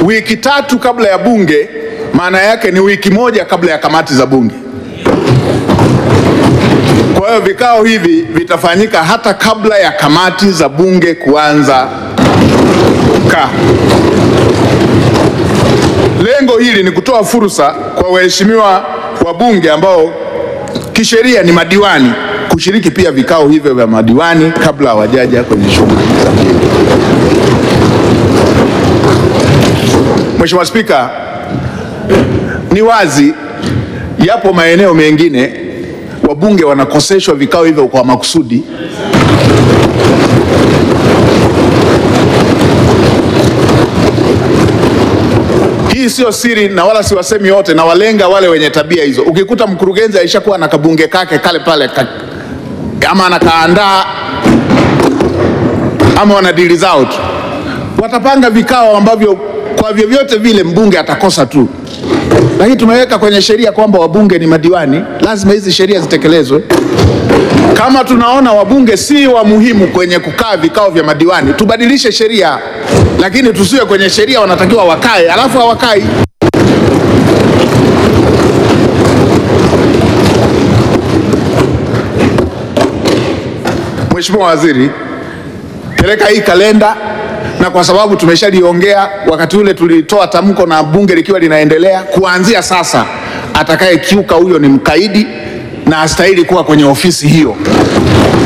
wiki tatu kabla ya bunge, maana yake ni wiki moja kabla ya kamati za bunge. Kwa hiyo vikao hivi vitafanyika hata kabla ya kamati za bunge kuanza kukaa. Lengo hili ni kutoa fursa kwa waheshimiwa wabunge ambao kisheria ni madiwani kushiriki pia vikao hivyo vya madiwani kabla hawajaja kwenye shughuli za bunge. Mheshimiwa Spika, ni wazi yapo maeneo mengine wabunge wanakoseshwa vikao hivyo kwa makusudi Hii sio siri na wala siwasemi wote, na walenga wale wenye tabia hizo. Ukikuta mkurugenzi aishakuwa na kabunge kake kale pale ka, ama anakaandaa ama wana dili zao tu, watapanga vikao ambavyo kwa vyovyote vile mbunge atakosa tu, lakini tumeweka kwenye sheria kwamba wabunge ni madiwani, lazima hizi sheria zitekelezwe. Kama tunaona wabunge si wa muhimu kwenye kukaa vikao vya madiwani, tubadilishe sheria, lakini tusiwe kwenye sheria wanatakiwa wakae alafu hawakai. Mheshimiwa Waziri, peleka hii kalenda, na kwa sababu tumeshaliongea wakati ule tulitoa tamko na bunge likiwa linaendelea, kuanzia sasa atakayekiuka huyo ni mkaidi na hastahili kuwa kwenye ofisi hiyo.